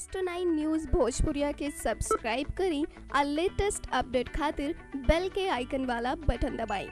next nine news Bhojpuria के subscribe करी और लेटेस्ट अपडेट खातिर बेल के आइकन वाला बटन दबाएं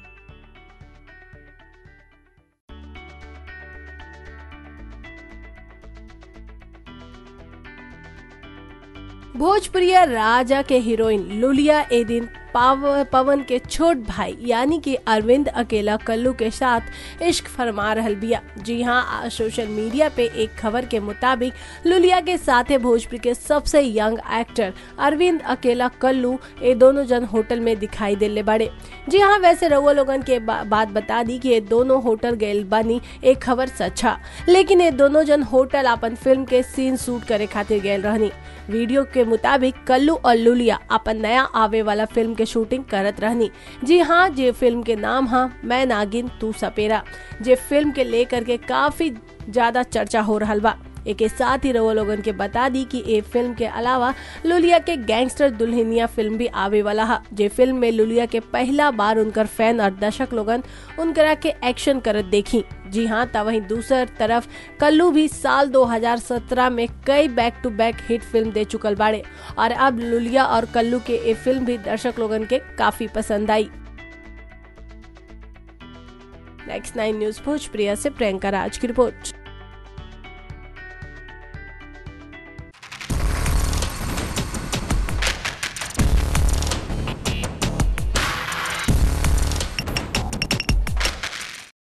भोजपुरिया राजा के हीरोइन लुलिया ए दिन पाव पवन के छोट भाई यानी कि अरविंद अकेला कल्लू के साथ इश्क फरमा रहल बिया जी हाँ आ- सोशल मीडिया पे एक खबर के मुताबिक लुलिया के साथ भोजपुरी के सबसे यंग एक्टर अरविंद अकेला कल्लू ये दोनों जन होटल में दिखाई देले बड़े जी हाँ वैसे रउआ लोगन के बा, बात बता दी कि ये दोनों होटल गए बानी एक खबर सच्चा लेकिन ये दोनों जन होटल अपन फिल्म के सीन शूट करे खातिर गए रहनी वीडियो के मुताबिक कल्लू और लुलिया अपन नया आवे वाला फिल्म के शूटिंग करत रहनी जी हाँ जे फिल्म के नाम हा मैं नागिन तू सपेरा जे फिल्म के लेकर के काफी ज्यादा चर्चा हो रहा बा एक साथ ही रउआ लोगन के बता दी कि ये फिल्म के अलावा लुलिया के गैंगस्टर दुल्हनिया फिल्म भी आवे वाला है जे फिल्म में लुलिया के पहला बार उनकर फैन और दर्शक लोगन उनकरा के एक्शन करत देखी जी हाँ तब वहीं दूसर तरफ कल्लू भी साल 2017 में कई back to back hit film दे चुकल बाड़े और अब लुलिया और कल्लू के ये फिल्म भी दर्शक लोगन के काफी पसंद आई नेक्स्ट नाइन न्यूज भोजप्रिया से प्रियंका राज की रिपोर्ट